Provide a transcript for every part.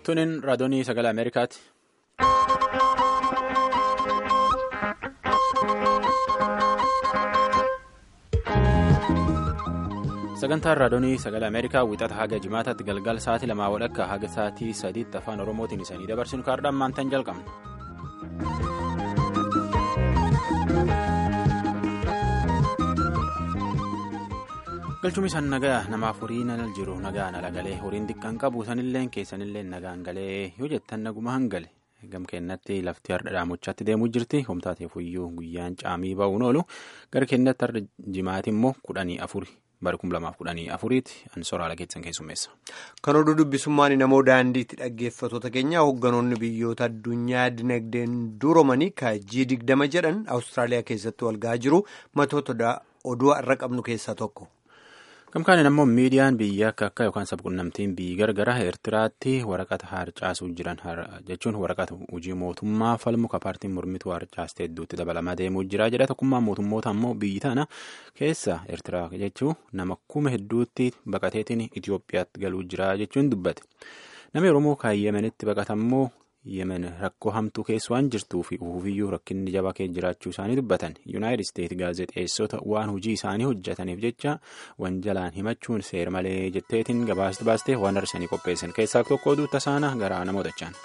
Tunin raadiyoonii sagalee Ameerikaati. Sagantaan raadiyoonii sagalee Ameerikaa wixata haga jimaataatti galgala sa'aatii lamaa walakkaa haga sa'aatii sadiitti afaan Oromootiin isanii dabarsinu kaardaan maantaan jalqabna. galchumni isaan nagaa namaaf horii nana jiru nagaan ala galee horiin xiqqaan qabu sanillee keessanillee nagaan galee yoo jettan naguma hangale gam kennatti lafti har'a dhaamochaatti deemuu jirti homtaateef iyyuu guyyaan caamii ba'uun oolu gara kennatti har'a jimaati immoo kudhanii afuri bara kum lamaaf kudhanii afuriiti an soraala keessan keessummeessa. Kan oduu dubbisummaan namoo daandiitti dhaggeeffatoota keenya hoogganoonni biyyoota addunyaa dinagdeen duroomanii kaajii digdama jedhan Awustiraaliyaa keessatti walgaa jiru matoota oduu har'a qabnu keessaa tokko. Gamkaaniin ammoo miidiyaan biyya akka akka yookaan sabquunnamtiin biyyi gargara Eertiraatti waraqata harcaasuu jiran jechuun waraqata hojii mootummaa falmu ka paartiin mormituu harcaastee hedduutti dabalamaa deemuu jira jedha tokkummaan mootummoota ammoo biyyi tana keessa Eertiraa jechuun nama kuma hedduutti baqateetiin Itoophiyaatti galuu jira jechuun dubbate namni Oromoo kan Yemenitti baqatammoo yemen rakkoo hamtuu keessa waan jirtuu fi ufufiyyuu rakkinni jabaa keessa jiraachuu isaanii dubbatan yuunaayitid isteetsi gaazexeessota waan hojii isaanii hojjetaniif jecha wanjalaan himachuun seera malee jetteetiin gabaasti baastee waan arsanii qopheessan keessaa tokko oduu tasaana garaa namootachaan.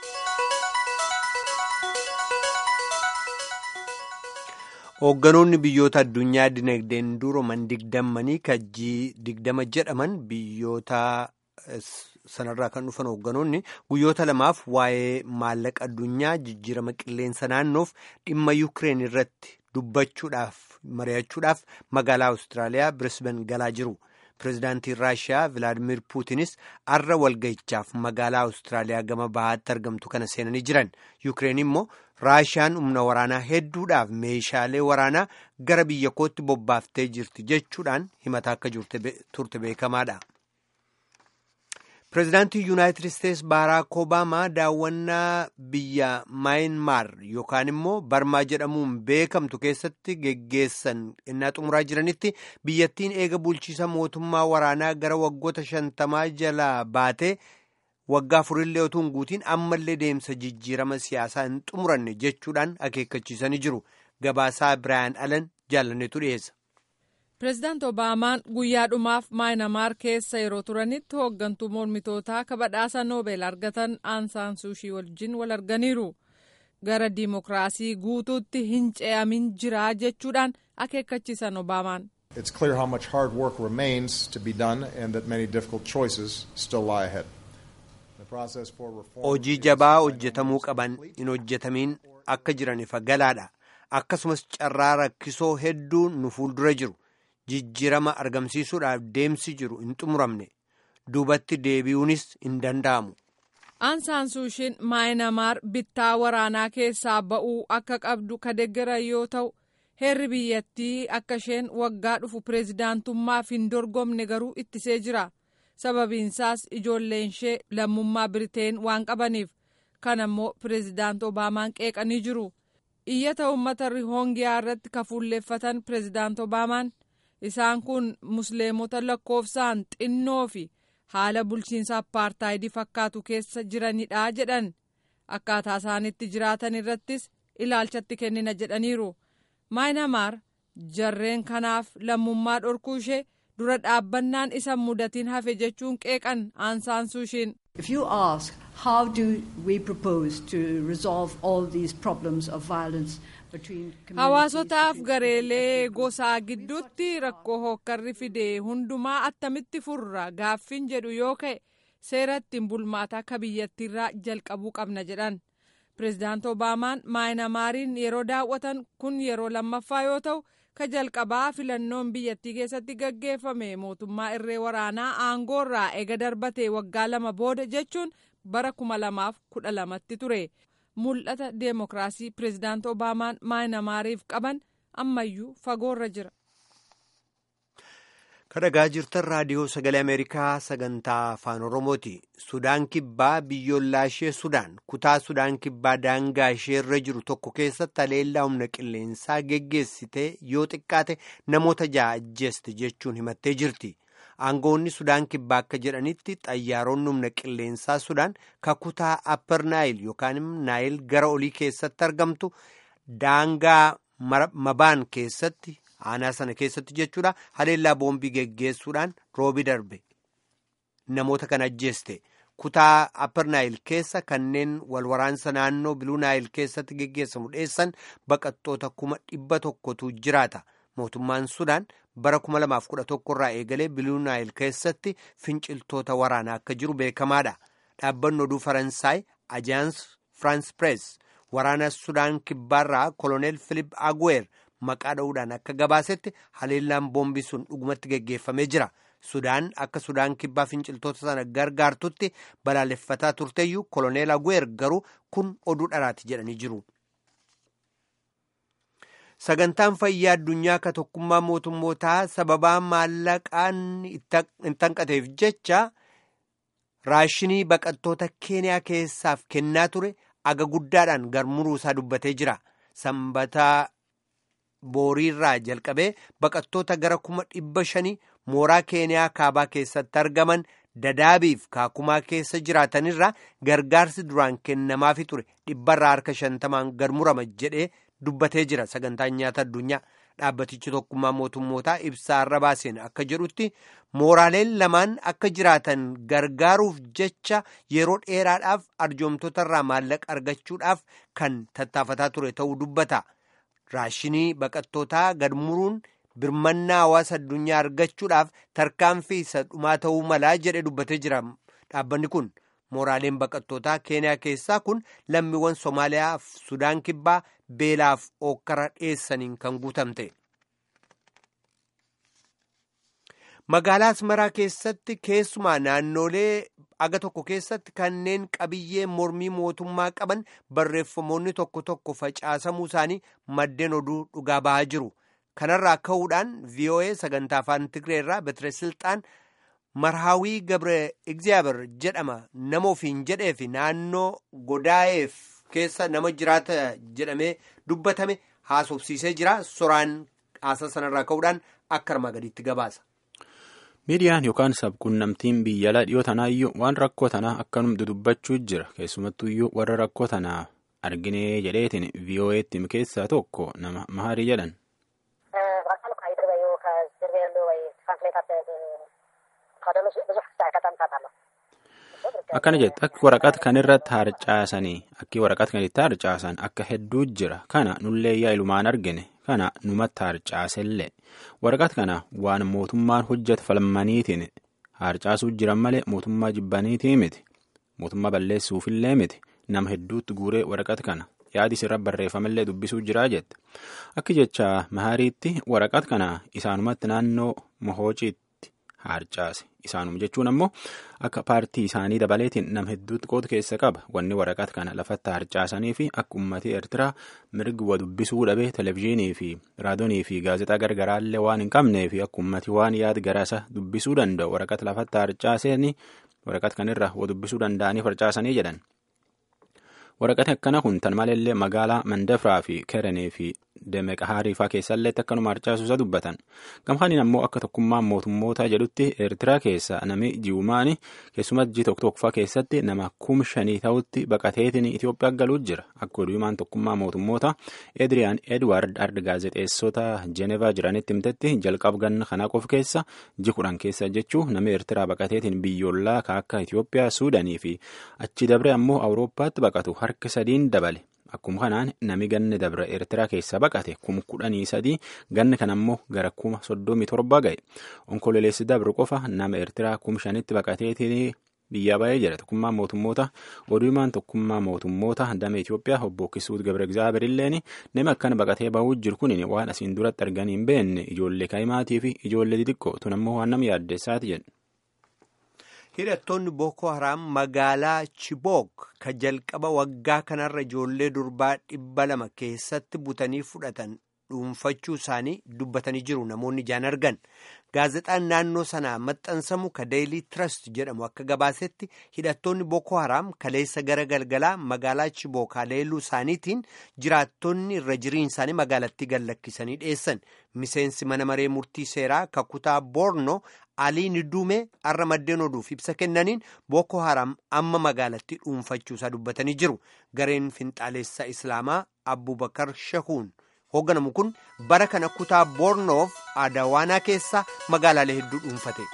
Hoogganoonni biyyoota addunyaa dinagdeen durooman digdammanii kajjii digdama jedhaman biyyoota. sanarraa kan dhufan hoogganoonni guyyoota lamaaf waa'ee maallaqa addunyaa jijjiirama qilleensa naannoof dhimma yuukireen irratti dubbachuudhaaf mari'achuudhaaf magaalaa awustiraaliyaa birisban galaa jiru pireezidaantiin raashiyaa vilaadimir puutinis arra walga'ichaaf magaalaa awustiraaliyaa gama bahaatti argamtu kana seenanii jiran yuukireen immoo raashiyaan humna waraanaa hedduudhaaf meeshaalee waraanaa gara biyya kootti bobbaaftee jirti jechuudhaan himataa akka turte beekamaadha. Pireezidaantii Yuunaayitid Isteetsi Baaraak Obaamaa daawwannaa biyya Maayinmaar yookaan immoo Barmaa jedhamuun beekamtu keessatti geggeessan innaa xumuraa jiranitti biyyattiin eega bulchiisa mootummaa waraanaa gara waggoota shantamaa jalaa baatee waggaa afurillee otoo hin guutiin ammallee deemsa jijjiirama siyaasaa hin xumuranne jechuudhaan akeekkachiisanii jiru. Gabaasaa Biraayan Alan jaalanneetu dhiyeessa. Pireezidaant Obaamaan guyyaa dhumaaf maayinamaar keessa yeroo turanitti hooggantuu mormitootaa kabadhaasa noobel argatan aansaan suushii wajjin wal arganiiru. Gara diimokiraasii guutuutti hin ce'amin jira jechuudhaan akeekkachiisan Obaamaan. It's clear how much hard work remains to be done and that many difficult choices still lie ahead. Hojii jabaa hojjetamuu qaban hin hojjetamiin akka jiran ifa galaadha. Akkasumas carraa rakkisoo hedduu nu fuuldura jiru. jijjiirama argamsiisuudhaaf deemsi jiru hin xumuramne duubatti deebi'uunis hin danda'amu. Aansaan suushiin maayinamaar bittaa waraanaa keessaa ba'uu akka qabdu ka deeggaran yoo ta'u heerri biyyattii akka isheen waggaa dhufu pireezidaantummaaf hin dorgomne garuu ittisee jira sababiinsaas ijoolleen ishee lammummaa biriteen waan qabaniif kan ammoo pireezidaant obaamaan qeeqanii jiru iyyata uummata rihoongiyaa irratti kafuulleeffatan pireezidaant obaamaan. isaan kun musliimota lakkoofsaan xinnoo fi haala bulchiinsa appaartaayidii fakkaatu keessa jiranidha jedhan akkaataa isaanitti jiraatan irrattis ilaalchatti kennina jedhaniiru maayinamaar jarreen kanaaf lammummaa dhorkuu ishee dura dhaabbannaan isa mudatiin hafe jechuun qeeqan aansaan suushiin. If you ask how do we propose to resolve all these problems of violence hawaasotaaf gareelee gosaa gidduutti rakkoo hookkarri fide hundumaa attamitti furra gaaffiin jedhu yoo ka'e seera ittiin bulmaataa akka biyyattiirraa jalqabuu qabna jedhan pireezidaant obaamaan maayinamaariin yeroo daawwatan kun yeroo lammaffaa yoo ta'u ka jalqabaa filannoon biyyattii keessatti gaggeeffame mootummaa irree waraanaa aangoorraa eega darbatee waggaa lama booda jechuun bara kuma lamaaf kudha lamatti ture. mul'ata deemokiraasii pireezidaant obaamaan maayinamaariif qaban ammayyuu fagoorra jira. kadhagaa jirtan raadiyoo sagalee ameerikaa sagantaa afaan oromooti sudaan kibbaa biyyoolaa ishee sudaan kutaa sudaan kibbaa daangaa ishee irra jiru tokko keessatti haleellaa humna qilleensaa geggeessite yoo xiqqaate namoota ja'a ajjeeste jechuun himattee jirti aangoonni sudaan kibbaa akka jedhanitti xayyaaronni humna qilleensaa sudaan kakutaa apper naayil yookaan naayil gara olii keessatti argamtu daangaa mabaan keessatti aanaa sana keessatti jechuudha haleellaa boombii geggeessuudhaan roobi darbe namoota kan ajjeeste. kutaa apper naayil keessa kanneen walwaraansa naannoo biluu naayil keessatti geggeessamu dheessan baqattoota kuma dhibba tokkotu jiraata mootummaan sudaan bara 2011 irraa eegalee biluu naayil keessatti finciltoota waraanaa akka jiru beekamaadha dhaabbanni oduu faransaay ajaans firaans pirees waraana sudaan kibbaarraa koloneel filip agweer maqaa dha'uudhaan akka gabaasetti haleellaan boombii sun dhugumatti geggeeffamee jira. sudaan akka sudaan kibbaa finciltoota sana gargaartutti balaaleffataa turteeyyuu koloneel agweer garuu kun oduu dharaati jedhanii jiru. sagantaan fayyaa addunyaa ka tokkummaa mootummootaa sababaa maallaqaan hin tanqateef jecha raashinii baqattoota keeniyaa keessaaf kennaa ture aga guddaadhaan garmuruu isaa dubbatee jira sanbataa booriirraa jalqabee baqattoota gara kuma dhibba shanii mooraa keeniyaa kaabaa keessatti argaman dadaabiif kaakumaa keessa jiraatanirraa gargaarsi duraan kennamaafi ture dhibbarraa harka shantamaan garmurama jedhee dubbatee jira sagantaan nyaata addunyaa dhaabbatichi tokkummaa mootummootaa ibsaarra baaseen akka jedhutti mooraaleen lamaan akka jiraatan gargaaruuf jecha yeroo dheeraadhaaf arjoomtotarraa maallaqa argachuudhaaf kan tattaafataa ture ta'uu dubbata. raashinii baqattootaa gadmuruun birmannaa hawaasa addunyaa argachuudhaaf tarkaanfii isa dhumaa ta'uu malaa jedhe dubbatee jira dhaabbanni kun mooraaleen baqattootaa keeniyaa keessaa kun lammiiwwan soomaaliyaa fi sudaan kibbaa beelaaf ookkara dheessaniin kan guutamte. magaalaa asmaraa keessatti keessumaa naannolee aga tokko keessatti kanneen qabiyyee mormii mootummaa qaban barreeffamoonni tokko tokko facaasamuu isaanii maddeen oduu dhugaa bahaa jiru kanarraa ka'uudhaan voa sagantaa afaan tigree irraa betire silxaan marhaawii gabre egzaaber jedhama nama ofiin jedhee fi naannoo godaa'eef keessa nama jiraata jedhamee dubbatame haasofsiisee jira soraan haasa sanarraa ka'uudhaan akka armaa gadiitti gabaasa. miidiyaan yookaan sabquunnamtiin biyya alaa dhiyoo tanaayyuu waan rakkoo tanaa akkanum dudubbachuu jira keessumattuyyuu warra rakkoo tanaa arginee jedheetiin vo'eetti keessaa tokko nama maharii jedhan. akkana jette akki waraqata kanirratti harcaasanii akki waraqata kanitti harcaasan akka hedduu jira kana nullee yaa ilumaan argine kana numatti harcaasellee waraqata kana waan mootummaan hojjetu falmaniitiin harcaasuu jiran malee mootummaa jibbaniitii miti mootummaa balleessuufillee miti nama hedduutti guuree waraqata kana yaadis irra barreeffamallee dubbisuu jiraa jette akki jecha mahariitti waraqata kana isaanumatti naannoo mohoociitti harcaase isaanuma jechuun ammoo akka paartii isaanii dabaleetiin nama hedduutti qooda keessa qaba wanni waraqata kana lafatti harcaasanii fi akka uummatii eertiraa mirgi wa dubbisuu dhabee televezyiinii fi raadiyoonii fi gaazexaa gargaraallee waan hin qabnee fi akka uummatii waan yaad garaasa dubbisuu danda'u waraqata lafatti harcaasanii waraqata kanirra wa dubbisuu danda'anii harcaasanii jedhan. waraqati akkana kun tan maleellee magaalaa mandafraa fi kerenii fi demeqahaarii faa keessallee akkanuma harcaasuusa dubbatan gamkaaniin ammoo akka tokkummaan mootummootaa jedhutti eertiraa keessa nami ji'umaani keessumas ji tokko tokkofaa keessatti nama kum shanii ta'utti baqateetiin Itoophiyaa galuu jira akka oduumaan tokkummaa mootummoota Edriyaan Edward Ard gaazexeessota Jenevaa jiranitti himtetti jalqab ganna kana qof keessa ji kudhan keessa jechuu nami eertiraa baqateetiin biyyoolaa ka akka Itoophiyaa Suudanii fi achi dabre ammoo Awurooppaatti baqatu harka sadiin dabale. Akkuma kanaan nami ganni dabra Eertiraa keessaa baqate kuma kudhanii sadii ganni kan ammoo gara kuma soddomii torba ga'e. Onkololeessi dabru qofa nama Eertiraa kuma shanitti baqateetiin biyyaa ba'ee jira. Tokkummaa mootummoota oduumaan tokkummaa mootummoota damee Itoophiyaa obbo Kisuut Gabre Egzaaberilleen nama akkana baqatee bahuu jiru kun waan asiin duratti arganii hin beekne ijoollee kaa'imaatii fi ijoollee xixiqqoo tun ammoo waan nama yaaddeessaati jedhu. hidhattoonni Boko Haram magaalaa Chibok ka jalqaba waggaa kanarra ijoollee durbaa dhibba lama keessatti butanii fudhatan dhuunfachuu isaanii dubbatanii jiru namoonni ijaan argan. Gaazexaan naannoo sanaa maxxansamu ka Daily Trust jedhamu akka gabaasetti hidhattoonni Boko Haram kaleessa gara galgalaa magaalaa Chibok haleeluu isaaniitiin jiraattonni irra jiriin isaanii magaalattii gallakkisanii dhiyeessan. Miseensi mana maree murtii seeraa kakutaa Borno Alii Niduumee har'a maddeen oduuf ibsa kennaniin Boko Haram amma magaalattii dhuunfachuusaa dubbatanii jiru. Gareen finxaalessaa Islaamaa Abubakar Shahuun hoogganamu kun bara kana kutaa Boornoof Adawaanaa keessa magaalaalee hedduu dhuunfate.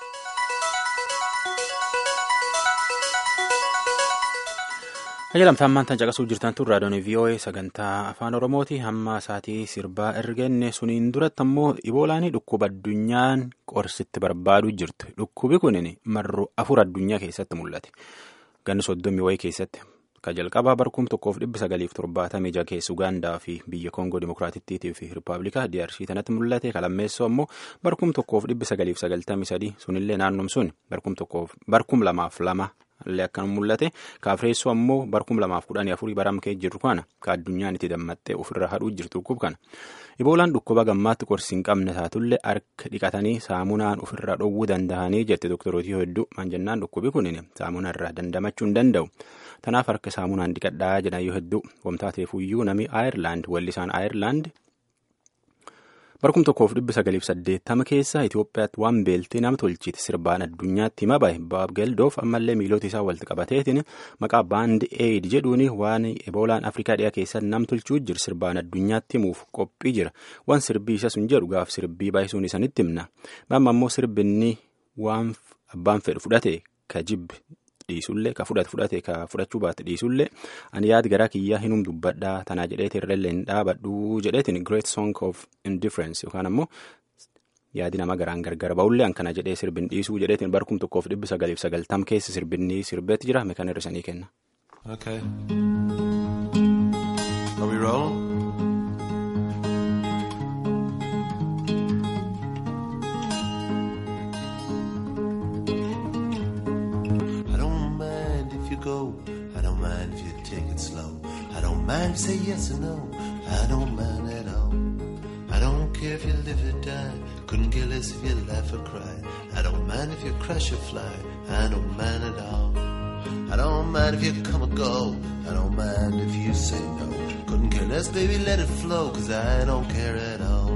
Ajaalamtaan maantaan caqasuu jirtan tun raadiyoon VOA sagantaa afaan Oromooti hamma isaatii sirbaa ergenne suniin duratti ammoo iboolaanii dhukkuba addunyaan qorsitti barbaaduu jirtu dhukkubi kunin marru afur addunyaa keessatti mul'ate ganni soddomii wayii keessatti ka jalqabaa barkum tokkoof dhibbi sagaliif torbaatamii jaha keessa Ugaandaa fi biyya Koongoo Dimookiraatittii fi Rippaabilikaa DRC tanatti mul'ate kalammeessoo ammoo barkum tokkoof dhibbi sagaliif sagaltamii sadii sunillee naannum sun barkum tokkoof barkum lamaaf lama. illee akkan mul'ate kaafireessoo ammoo barkum lamaaf kudhanii afurii baramkee jirtu kana ka addunyaan itti dammattee ofirra hadhuu jirtu dhukkub kana iboolaan dhukkuba gammaatti qorsi hin qabne taatullee harka dhiqatanii saamunaan ofirra dhowwuu danda'anii jette doktorotii hedduu maan jennaan dhukkubi kunin saamunaa irraa dandamachuu hin danda'u tanaaf harka saamunaan dhiqadhaa jedhan yoo hedduu wamtaateefuyyuu nami aayerlaand wallisaan aayerlaand barkum tokkoof dhibbi sagaliif saddeettama keessa Itoophiyaatti waan beeltee nama tolchiti sirbaan addunyaatti hima bahe Baab Geldoof ammallee miilota isaa walitti qabateetiin maqaa baand eid jedhuun waan eboolaan afrikaa dhiyaa keessatti nam tolchuu jiru sirbaan addunyaatti himuuf qophii jira waan sirbii isa sun jedhu gaaf sirbii baay'isuun isanitti himna amma ammoo sirbinni waan abbaan fedhu fudhate ka jibbi dhiisullee ka fudhate fudhate ka fudhachuu baate dhiisullee ani yaad garaa kiyyaa hinum dubbadhaa tanaa jedheetiin irrallee hin dhaabadhuu jedheetiin great song of indifference yookaan ammoo yaadi nama garaan gargar ba'ullee akkana jedhee sirbin dhiisuu jedheetiin barkum tokkoof dhibbi sagaliif sagaltam keessa sirbinni sirbeetti jira meekan hir'isanii kenna. Okay. Are we rolling? I don't mind if you go. I don't mind if you take it slow. I don't mind if you say yes or no. I don't mind at all. I don't care if you live or die. Couldn't care less if you laugh or cry. I don't mind if you crash or fly. I don't mind at all. I don't mind if you come or go. I don't mind if you say no. Couldn't care less, baby, let it flow. Cause I don't care at all.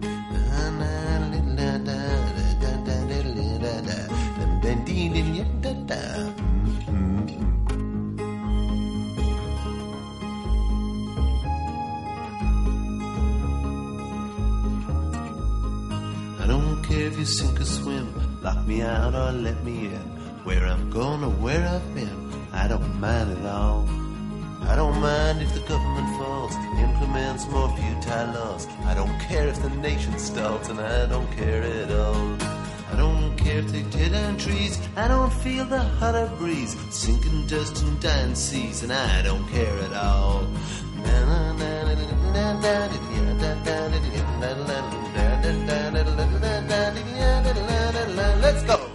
I don't care if you sink or swim, lock me out or let me in. Where I'm going or where I've been, I don't mind at all. I don't mind if the government falls, implements more futile laws. I don't care if the nation stalls, and I don't care at all. I don't care if they tear down trees, I don't feel the hotter breeze, sinking dust and dying seas, and I don't care at all. Let's go.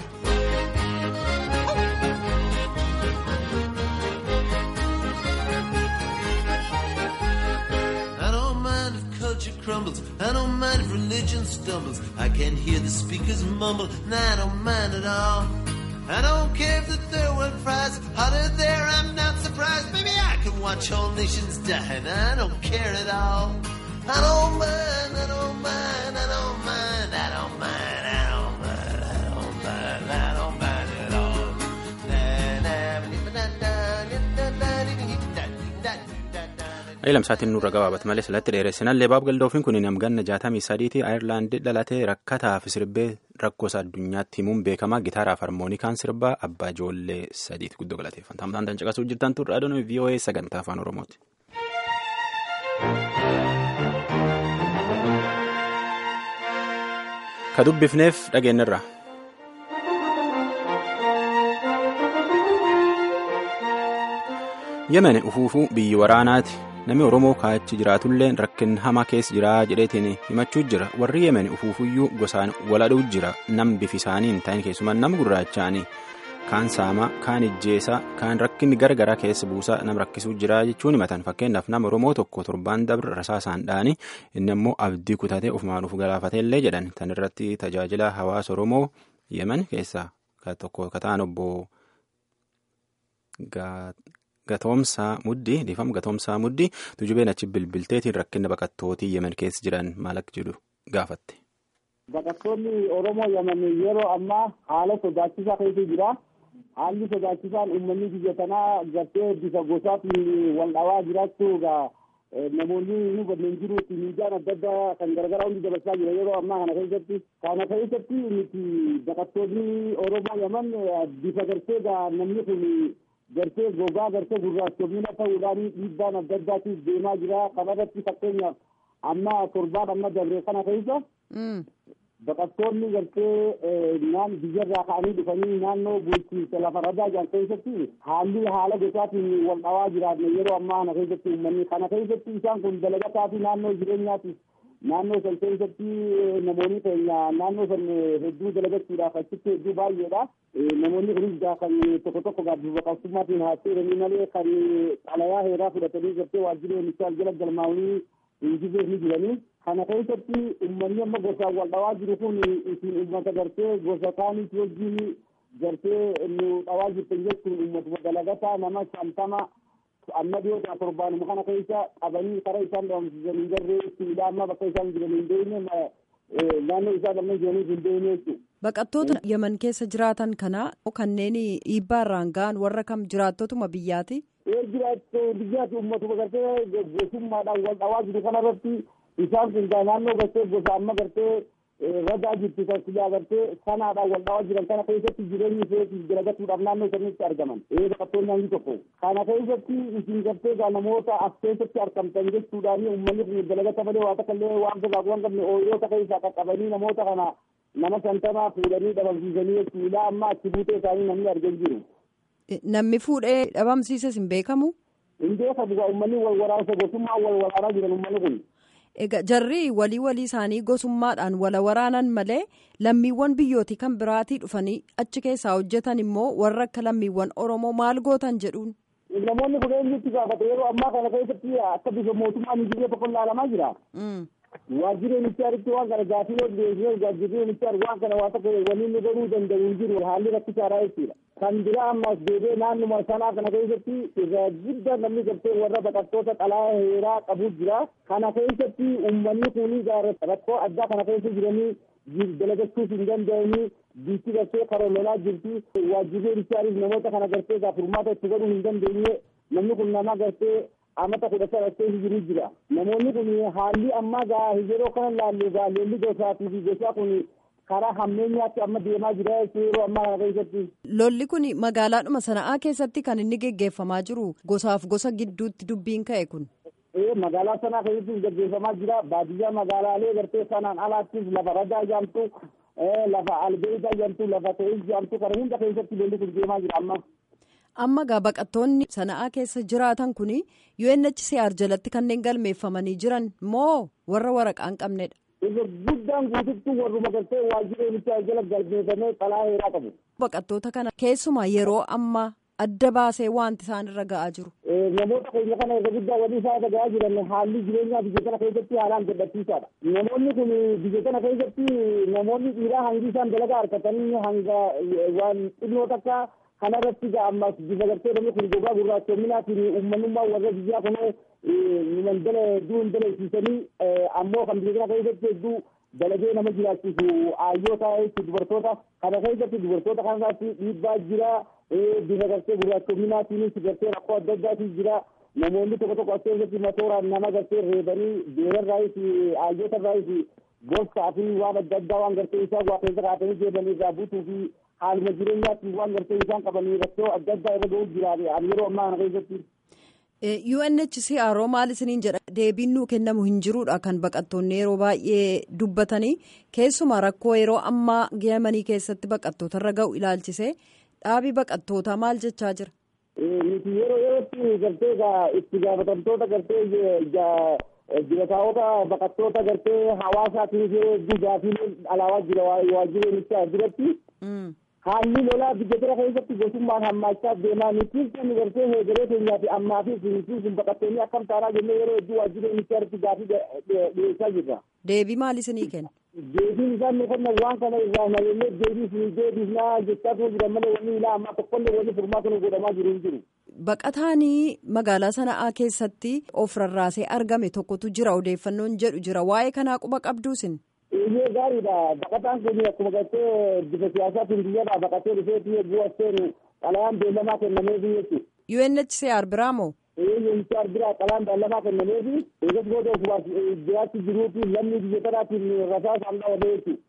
I don't mind if culture crumbles. I don't mind if religion stumbles. I can hear the speakers mumble, and I don't mind at all. I don't care if the third world fries hotter there. I'm not surprised. Maybe I can watch whole nations die, and I don't care at all. I don't mind. I don't mind. I don't mind. I don't mind. I don't mind. I don't mind. I don't mind at all. Lamsaatiin nurra gabaabate malee salatti dheeressinallee baab galdoofiin kun namganna jaatamii sadiitii ayirlaandii dhalatee rakkataa fi sirbee rakkoosa addunyaatti himuun beekamaa gitaaraaf harmoonikaan sirbaa abbaa ijoollee sadiiti guddoo galateeffanta. Hamtaan tan caqasuu jirtan turre adoon VOA sagantaa afaan Oromooti. Ka dubbifneef dhageenyarra. Yemen ufuufuu biyyi waraanaati. Namni Oromoo kaachi jiraatullee rakkin hamaa keessa jira jedheetiin himachuu jira. Warri Yemen ufuufuyyuu gosaan waladhuu jira. Nam bifi isaanii hin ta'in keessumaa nama gurraachaanii kaan saamaa, kaan ijjeesaa, kaan rakkinni gara garaa keessa buusaa nama rakkisuu jira jechuun himatan. Fakkeenyaaf nama Oromoo tokko torbaan dabre rasaasaan dhaanii inni immoo abdii kutatee ofumaan of galaafateellee jedhan. Tan irratti tajaajila hawaasa Oromoo Yemen keessaa tokko kataan obbo Gatoomsaa muddii dhiifama gatoomsaa muddii tujubeen achi bilbilteetiin rakkina baqattootii yemen keessa jiran maal akka jedhu gaafatte. Baqattoonni Oromoo Yaman yeroo ammaa haala sodaachisaa keessa jira. Haalli sodaachisaan uummanni biyya tanaa gartee bifa gosaatiin wal dhawaa jiraachuu egaa namoonni nu kanneen jiruutti miidiyaan adda addaa kan garagaraa hundi dabarsaa jira yeroo ammaa kana keessatti. Kana keessatti nuti baqattoonni Oromoo Yaman bifa gartee namni kun gartee gogaa gartee gurraachomina ta'uudhaan dhiibbaan adda addaatiif deemaa jira. Kana irratti fakkeenyaaf amma torbaan amma dabree kana keessa baqattoonni gartee naan biyyarraa ka'anii dhufanii naannoo bulchiinsa lafa ragaa jiran keessatti haalli haala gosaatiin wal dhawaa jiraatne yeroo ammaa kana keessatti uummanni kana keessatti isaan kun dalagataa fi naannoo jireenyaatiif naannoo san keessatti namoonni keenya naannoo san hedduu dalagachuudhaaf achitti hedduu baay'eedha. Namoonni kunis gaa kan tokko tokko gaabbii baqattummaatiin haasa'anii malee kan xalayaa heeraa fudhatanii gartee waajjirri oomishaa jala galmaa'anii injifee ni jiranii. Kana keessatti uummanni amma gosaan wal dhawaa jiru kun isin uummata gartee gosa kaaniif wajjin gartee nu dhawaa jirtan jechuun uummatuma dalagataa nama shantama amma dhiyootaa torbaanuma kana keessa qabanii karaa isaan dhabamsiisan hin garree siidhaa amma bakka isaan jiran hin deemne naannoo isaan amma jiraniif hin deemne jechuudha. Baqattoota Yaman keessa jiraatan kana kanneen dhiibbaa irraan ga'an warra kam jiraattotuma biyyaati? Ee jiraattu biyyaati uummatuma gartee gosummaadhaan wal dhawaa jiru kanarratti isaan kun naannoo gartee gosa amma gartee ragaa jirtu taasisaa gartee sanaadhaan wal dhawaa jiran kana keessatti jireenyi isheetiif dalagatuudhaaf naannoo sanitti argaman. Ee baqattoonni hangi tokko. Kana keessatti isin gartee gaa namoota as keessatti argamtan jechuudhaan uummanni kun dalagata malee waa takka illee waan gogaa waan qabne ooyiroota keessaa qaqqabanii namoota kana nama shantamaa fuudhanii dhabamsiisanii jechuudha amma achi buutee isaanii namni argan jiru. Namni fuudhee dhabamsiisas hin beekamu? Hin beekamu uummanni wal waraansa gosummaa wal waraanaa jiran uummanni kun. Egaa jarri walii walii isaanii gosummaadhaan wala waraanan malee lammiiwwan biyyootii kan biraatii dhufanii achi keessaa hojjetan immoo warra akka lammiiwwan Oromoo maal gootan jedhuun. Namoonni kun eenyutti gaafata yeroo ammaa kana keessatti akka bifa mootummaan biyya tokko ilaalamaa jira. Waajjirri ministeeritti waan kana gaaffilee dhiyeessee waajjirri ministeer waan kana waa tokko waliin nu godhuu danda'u hin jiru haalli rakkisaadha jechuudha. Kan biraa ammas deebee naannuma sanaa kana keessatti irraa guddaa namni gartee warra baqattoota xalaa heeraa qabu jira. Kana keessatti uummanni kun rakkoo addaa kana keessa jiranii dalagachuuf hin danda'anii biitti gartee karoololaa jirti. Waajjirri ministeeriif namoota kana gartee gaaf furmaata itti godhuu hin dandeenye namni kun nama gartee amata kudha sadhattee jiru jira. Namoonni kun haalli ammaa gaa yeroo kana laallu gaa lolli gosaatii fi gosaa kun karaa hammeenyaatti amma deemaa jira yeroo ammaa kana keessatti. Lolli kun magaalaadhuma sana'aa keessatti kan inni geggeeffamaa jiru gosaaf gosa gidduutti dubbiin ka'e kun. Ee magaalaa sanaa keessatti geggeeffamaa jira baadiyyaa magaalaalee gartee sanaan alaattis lafa ragaa jaamtu lafa albeedaa jaamtu lafa ta'ee jaamtu kana hunda keessatti lolli kun deemaa jira amma. amma gaa baqattoonni sana'aa keessa jiraatan kun UNHCR jalatti kanneen galmeeffamanii jiran moo warra waraqaa hin qabnedha. Isa guddaan guututti warruma galtee waajjira UNHCR jala galmeeffamee xalaa heeraa qabu. Baqattoota kana keessumaa yeroo ammaa adda baasee wanti isaan irra ga'aa jiru. Namoota keenya kana irra guddaa walii isaa irra ga'aa jiran haalli jireenyaa biyya kana keessatti haalaan gadhachiisaadha. Namoonni kun biyya kana keessatti namoonni dhiiraa hangi isaan dalagaa harkatanii hanga waan xinnoo takka kana irratti ammas bifa gartee namni kun gogaa gurraachoominaatiin uummanummaa warra biyyaa kunoo mandala hedduu hin dalaisiisanii ammoo kan biyya kana keessatti hedduu dalagee nama jiraachisu aayyoota jechuun dubartoota kana keessatti dubartoota kanarratti dhiibbaa jira bifa gartee gurraachoominaatiinis gartee rakkoo adda addaatis jira namoonni tokko tokko as keessatti matooraan nama gartee reebanii beerarraayis aayyotarraayis gorsaa fi waan adda addaa waan gartee isaa waa keessa kaatanii deemanii irraa buutuu fi haaluma jireenyaatti waan gartee isaan qabanii rakkoo adda addaa irra ga'uu jiraate ani yeroo ammaa kana keessatti. UNHCR maal isiniin jedha deebiin nuu kennamu hin jiruudha kan baqattoonni yeroo baay'ee dubbatanii keessumaa rakkoo yeroo ammaa Yemanii keessatti baqattoota irra ga'u ilaalchisee dhaabii baqattootaa maal jechaa jira. Nuti yeroo yerootti gartee itti gaafatamtoota gartee jirataawota baqattoota gartee hawaasaatiif yeroo hedduu gaafii alaabaa jira waajjiree nuti jiratti. haalli lolaa biyya kana keessatti gosummaan hammaachaa deemaa nuti sun gartee heegalee keenyaa fi ammaa fi nuti sun baqattoonni akkam taanaa jennee yeroo hedduu waajjiree ministeeritti gaafii dhiyeessaa jirra. Deebii maal isinii kenna? Deebiin isaan nu kennan waan kana irraa nageenyee deebii fi deebisnaa jechaa turuu jiran malee wanni ilaa ammaa tokkollee wanni furmaata nu godhamaa jiru hin jiru. Baqataanii magaalaa sana'aa keessatti of rarraasee argame tokkotu jira odeeffannoon jedhu jira waa'ee kanaa quba qabduusin. Iyyee gaariidha. Baqataan kun akkuma gartee bifa siyaasaatiin biyyadhaa baqatee dhufeetii eeguu asteen xalayaan beellamaa kennameefii jechuudha. UNHCR biraa moo? UNHCR biraa xalayaan beellamaa kennameefii eegas booda ofumaaf jiraachuu jiruufi lammii biyya kanaatiin rasaasaan dhawame jechuudha.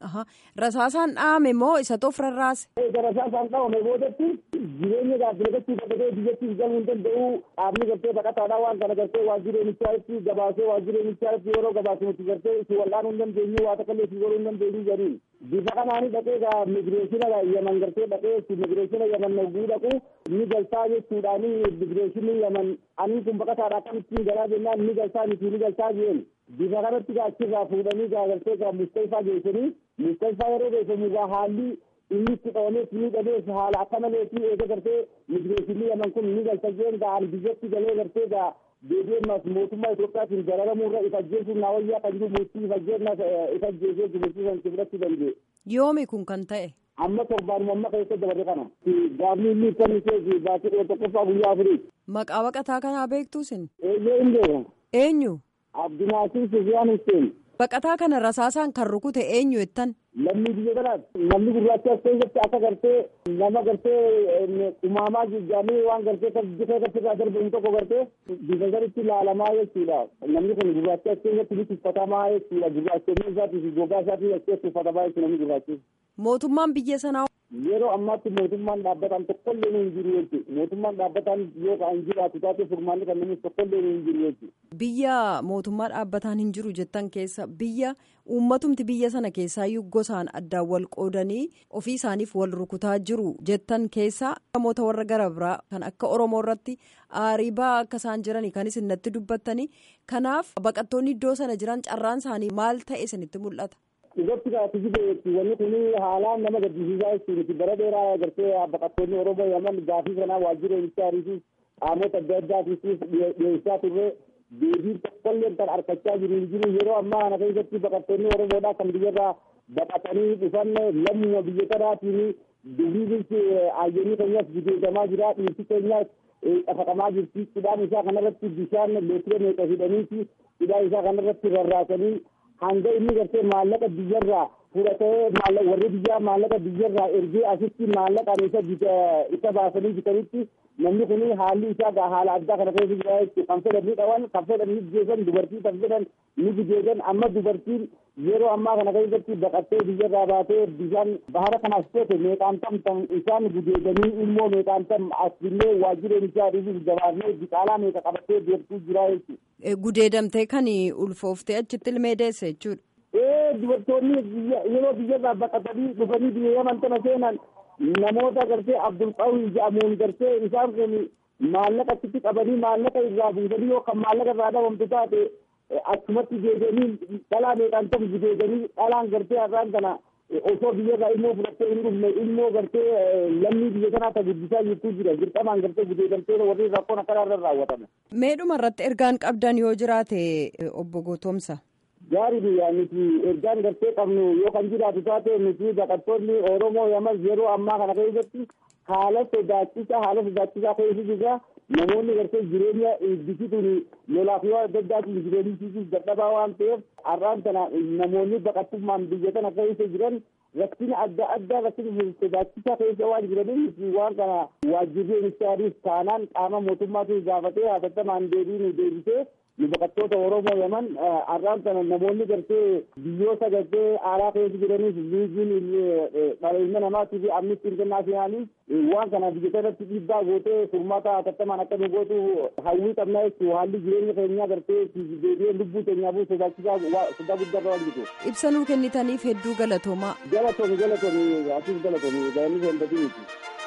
Rasaasaan dhahame moo isatu of rarraase? Eega rasaasaan dhawame boodatti jireenya gaazexeessuu dabalatee biyyattiif galuu hin danda'u dhaabni gartee baqataadhaa waan kana gartee waajjireenichaa gabaasee waajjireenichaa yeroo gabaasinutti gartee itti wal'aanuu hin dandeenyu waa takka illee itti godhuu hin dandeenyu jedhiin. bifa kanaani dhaqee gaa migireeshina yaman gartee dhaqee migireeshina yaman naguu dhaqu ni galtaa jechuudhaani migireeshinni yaman ani kun baqataadha akkamittiin galaa jennaan ni galtaa miti ni galtaa jeen bifa kanatti gaa achirraa fuudhanii gaa gartee gaa mustayfaa geessanii mustayfaa yeroo geessamu gaa haalli inni itti qabamees ni dhabees haala akka maleetii eega gartee migireeshinni yaman kun ni galta jeen gaa ani biyyatti galee gartee gaa deebi'eennaas mootummaa Itoophiyaatiin gararamuurra if ajjeesuun naa wayyaa kan jiru murtii if ajjeennaas if ajjeesee murtii san fudhachuu danda'e. Yoomi kun kan ta'e. Amma torbaanuma amma keessa dabarre kana. Gaafni inni kan ishee baatee dhiyoo tokkoffaa guyyaa afurii. Maqaa baqataa kanaa beektuu sin? Eeyyee hin beeku. Eenyu? Abdinaasir Sufiyaan Hussein. Baqataa kana rasaasaan kan rukute eenyu jettan? Lammii biyya kanaati. Namni gurraacha as keessatti akka gartee nama gartee umaamaa jijjaamee waan gartee bifa irraa darbamu tokko gartee bifa sanitti ilaalamaa jechuudha. Namni kun gurraacha as keessatti ni tuffatamaa jechuudha. Gurraachonni isaatii fi gogaa isaatii as keessatti uffatamaa jechuudha namni gurraachi. Mootummaan biyya sanaa. Yeroo ammaatti mootummaan dhaabbataan tokkollee hin jiru jechuudha. Mootummaan dhaabbataan yoo kan jiraatu taate furmaanni kan namni tokkollee hin jiru jechuudha. Biyya mootummaa dhaabbataan hin jiru jettan keessa biyya uummatumti biyya sana keessaayyuu gosaan addaan wal qoodanii ofii isaaniif wal rukutaa jiru jettan keessa namoota warra gara biraa kan akka Oromoo irratti aariibaa akka isaan jiranii kan isin natti dubbattanii kanaaf baqattoonni iddoo sana jiran carraan isaanii maal ta'e isinitti mul'ata. Irratti gaafii jibeetti wanni kun haalaan nama gaddisiisaa jechuudha. Bara dheeraa agartee baqattoonni Oromoo yaman gaafii kanaa waajjira ministeeriitiif qaamota adda addaatiif dhiyeessaa turre deebiin tokkollee kan harkachaa jiru hin jiru yeroo ammaa kana keessatti baqattoonni Oromoodhaa kan biyyarraa baqatanii dhufan lammuma biyya kanaatiin dubiinsi ayyaanii keenyas gudeedamaa jira dhiirsi keenyas dhafaqamaa jirti hidhaan isaa kanarratti bishaan leetira meeqa hidhaniiti hidhaan isaa kanarratti rarraasanii hanga inni gartee maallaqa biyyarraa fudhatee warri biyyaa maallaqa biyyarraa ergee asitti maallaqaan isa isa baasanii bitanitti namni kun haalli isaa haala addaa kana keessa jira jechuudha kan fedhan ni dhawan kan fedhan ni geessan dubartii kan fedhan ni gudeedan amma dubartiin yeroo ammaa kana keessatti baqattee biyyarraa baatee bishaan bahara kanaas teete meeqaan tam isaan gudeedanii immoo meeqaan tam asillee waajjireen isaa dhiisuuf gabaasnee biqaalaa meeqa qabattee deemtuu jira jechuudha. Gudeedamtee kan ulfooftee achitti ilmee deesse jechuudha. Ee dubartoonni yeroo biyyarraa baqatanii dhufanii biyya yaman tana seenan namoota gartee abdulqawwi jedhamuun gartee isaan kun maallaqa achitti qabanii maallaqa irraa buusanii yookaan maallaqa irraa dhabamtu taate achumatti deebi'anii dhalaa meeqaan ta'u gudeedanii dhalaan gartee har'aan kana osoo biyyarraa ilmoo fudhattee hin dhufne ilmoo gartee lammii biyya kanaa ta guddisaa jirtu jira dirqamaan gartee gudeedamtee warri rakkoon akkana irra raawwatame. Meedhuma irratti ergaan qabdan yoo jiraate obbo Gootomsa. Gaariidha nuti ergaan gartee qabnu yoo kan jiraatu taate nuti baqattoonni Oromoo yamas yeroo ammaa kana keessatti haala sodaachisaa haala sodaachisaa keessa jirra namoonni gartee jireenya iddisituun lolaaf yoo adda addaatiin jireenyisiisuuf dadhabaa waan ta'eef har'aan kana namoonni baqattummaan biyya kana keessa jiran rakkina adda addaa rakkina sodaachisaa keessa waan jiraniif waan kana waajjirri ministeeriif taanaan qaama mootummaatiin gaafatee hatattamaan deebii nu deebisee nu baqattoota Oromoo yaman har'aan kana namoonni gartee biyyoota gartee aaraa keessa jiraniif liigiin dhaleenya namaatii fi amnistii intarnaashinaaliif waan kana biyya irratti dhiibbaa gootee furmaata hatattamaan akka nu gootu hawwii qabnaa jechuudha haalli jireenya keenyaa gartee deebi'ee lubbuu keenyaaf sodaachisaa sodaa guddaa waan jiru. Ibsa nuu kennitaniif hedduu galatoomaa. Galatoomi galatoomi asiif galatoomi galanni seenbatii miti.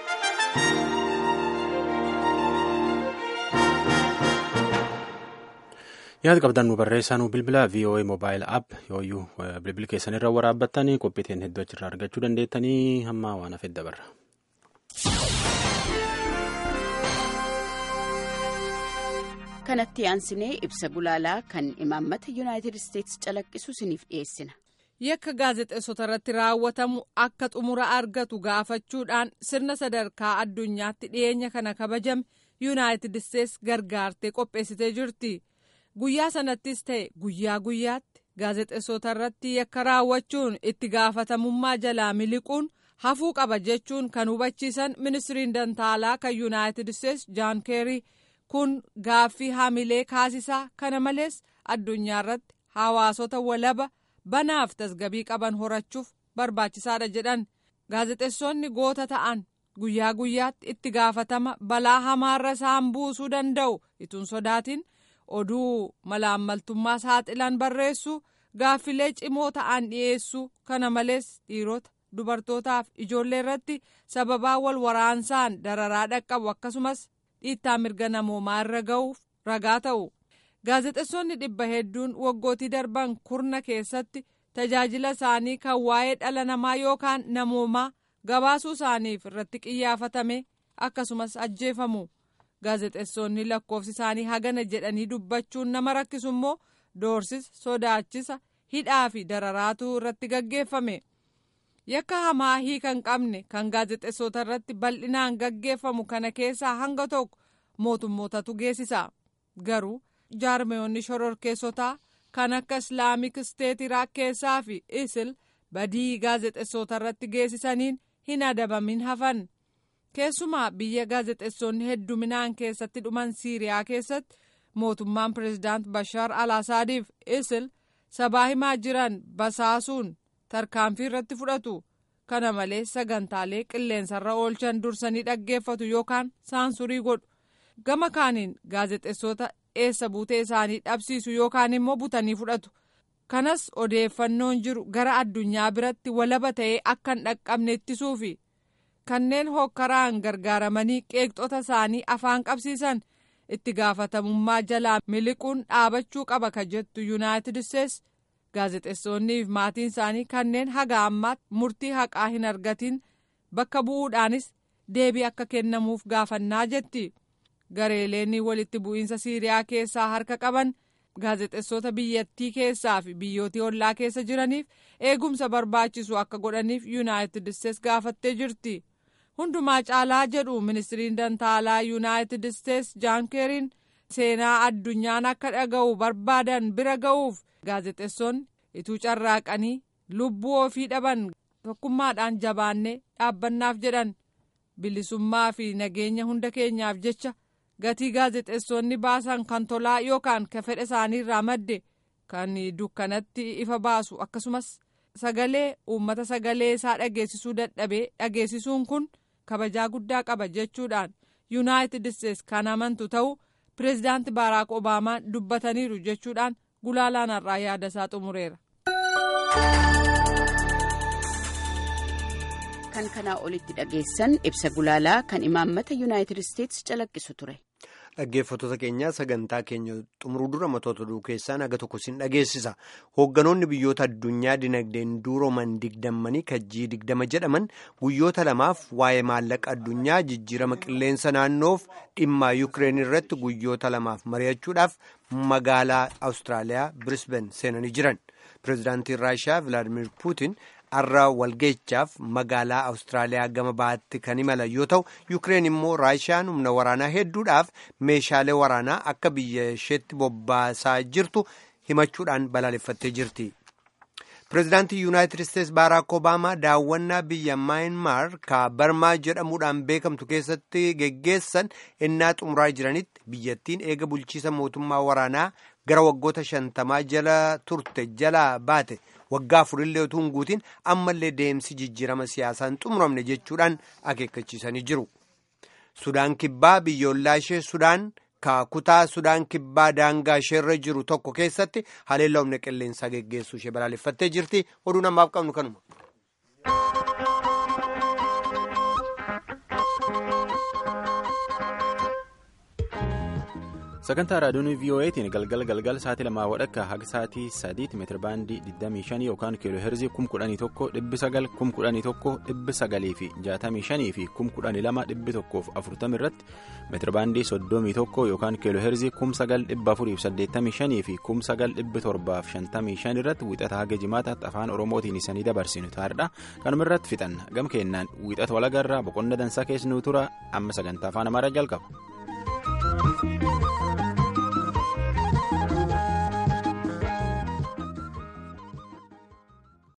yaada qabdan nu barreessaa nu bilbila voa mobaayil app yooyyuu bilbila keessan irra waraabbattanii qophiiteen hedduu achirraa argachuu dandeettanii hamma waan hafe dabarra. kanatti aansinee ibsa gulaalaa kan imaammata yuunaayitid isteetsi calaqqisu isiniif dhiyeessina. yakka gaazexeessota irratti raawwatamu akka xumura argatu gaafachuudhaan sirna sadarkaa addunyaatti dhiyeenya kana kabajame yuunaayitid isteetsi gargaartee qopheessitee jirti. guyyaa sanattis ta'e guyyaa guyyaatti gaazexeessota irratti yakka raawwachuun itti gaafatamummaa jalaa miliquun hafuu qaba jechuun kan hubachiisan ministiriin dantaalaa kan yuunaayitid isteetsi jaan keerii kun gaaffii hamilee kaasisaa kana malees addunyaa irratti hawaasota walaba banaaf tasgabii qaban horachuuf barbaachisaadha jedhan gaazexeessonni goota ta'an guyyaa guyyaatti itti gaafatama balaa hamaarra isaan buusuu danda'u ituun sodaatiin oduu malaammaltummaa saaxilan barreessuu gaaffilee cimoo ta'an dhiyeessuu kana malees dhiirota dubartootaaf ijoollee irratti sababaa wal waraansaan dararaa dhaqqabu akkasumas dhiittaa mirga namoomaa irra ga'uuf ragaa ta'u gaazexeessonni dhibba hedduun waggootii darban kurna keessatti tajaajila isaanii kan waa'ee dhala namaa yookaan namoomaa gabaasuu isaaniif irratti xiyyeeffatame akkasumas ajjeefamu gaazexeessonni lakkoofsi isaanii hagana jedhanii dubbachuun nama rakkisu immoo doorsisa sodaachisa hidhaa fi dararaatu irratti gaggeeffame yakka hamaa hiika hin qabne kan gaazexeessota irratti bal'inaan gaggeeffamu kana keessaa hanga tokko mootummootatu geessisa garuu jaarmeyoonni shororkeessotaa kan akka islaamik isteet iraaq keessaa fi isil badii gaazexeessota irratti geessisaniin hin adabamin hafan keessumaa biyya gaazexeessonni hedduminaan keessatti dhuman siiriyaa keessatti mootummaan pireezidaant bashaar al asaadiif isil sabaa himaa jiran basaasuun tarkaanfii irratti fudhatu kana malees sagantaalee qilleensarra oolchan dursanii dhaggeeffatu yookaan saansurii godhu gama kaaniin gaazexeessota eessa buutee isaanii dhabsiisu yookaan immoo butanii fudhatu kanas odeeffannoon jiru gara addunyaa biratti walaba ta'ee akka hin dhaqqabne ittisuufi kanneen hokkaraan gargaaramanii qeeqxota isaanii afaan qabsiisan itti gaafatamummaa jalaa miliquun dhaabachuu qaba ka jettu yuunaayitid isteetsi gaazexeessonnii fi maatiin isaanii kanneen haga ammaatti murtii haqaa hin argatin bakka bu'uudhaanis deebii akka kennamuuf gaafannaa jetti gareeleen walitti bu'iinsa siiriyaa keessaa harka qaban gaazexeessota biyyattii keessaa fi biyyootii ollaa keessa jiraniif eegumsa barbaachisu akka godhaniif yuunaayitid isteetsi gaafattee jirti hundumaa caalaa jedhu ministiriin dantaalaa yuunaayitid isteetsi jaan keeriin seenaa addunyaan akka dhaga'u barbaadan bira ga'uuf gaazexeessonni ituu carraaqanii lubbuu ofii dhaban tokkummaadhaan jabaannee dhaabbannaaf jedhan bilisummaa fi nageenya hunda keenyaaf jecha gatii gaazexeessonni baasan kan tolaa yookaan ka fedha isaaniirraa madde kan dukkanatti ifa baasu akkasumas sagalee uummata sagalee isaa dhageessisuu dadhabee dhageessisuun kun kabajaa guddaa qaba jechuudhaan yuunaayitid isteetsi kan amantu ta'uu pireezidaanti baaraak obaamaan dubbataniiru jechuudhaan gulaalaan har'aa yaada isaa xumureera. kan kanaa olitti dhageessan ibsa gulaalaa kan imaammata yuunaayitid isteetsi calaqqisu ture. Dhaggeeffattoota keenyaa sagantaa keenya xumuruu dura matoota oduu keessaa naga tokko sin dhageessisa. Hoogganoonni biyyoota addunyaa dinagdeen duuroman digdammanii kajjii digdama jedhaman guyyoota lamaaf waa'ee maallaqa addunyaa jijjiirama qilleensa naannoof dhimma Yukireen irratti guyyoota lamaaf mari'achuudhaaf magaalaa Awustiraaliyaa Birisben seenanii jiran. Pireezidaantiin Raashiyaa Vilaadimir Puutin har'a walgeechaaf magaalaa Awustiraaliyaa gama baatti kan imalan yoo ta'u Yukireen immoo Raashiyaan humna waraanaa hedduudhaaf meeshaalee waraanaa akka biyya isheetti bobbaasaa jirtu himachuudhaan balaaleffattee jirti. Pireezidaantii Yuunaayitid Isteetsi Baaraak Obaamaa daawwannaa biyya Maayinmaar ka Barmaa jedhamuudhaan beekamtu keessatti geggeessan innaa xumuraa jiranitti biyyattiin eega bulchiisa mootummaa waraanaa gara waggoota shantamaa jala turte jalaa baate. waggaa afurillee utuu hin guutin ammallee deemsi jijjiirama siyaasaan xumuramne jechuudhaan akeekkachiisanii jiru. Sudaan kibbaa biyyoolaa ishee Sudaan ka kutaa Sudaan kibbaa daangaa isheerra jiru tokko keessatti haleellaa humna qilleensaa geggeessuu ishee balaaleffattee jirti. Oduu namaaf qabnu kanuma. sagantaa raadiyoon voa'tiin galgal galgal sa'aatii lamaa wadhakka haga sa'aatii sadiitti meetira baandii 25 yookaan kiiloo heerzii 11,900 11,900 fi 65 fi 12,140 irratti meetira baandii 31 yookaan kiiloo heerzii 9,485 fi 9,755 irratti wiixata haga jimaataatti afaan oromootiin isanii dabarsinu taa'edha kanuma irratti fixanna gam kennaan wiixata walagarraa boqonna dansaa keessanuu tura amma sagantaa afaan amaaraa jalqaba.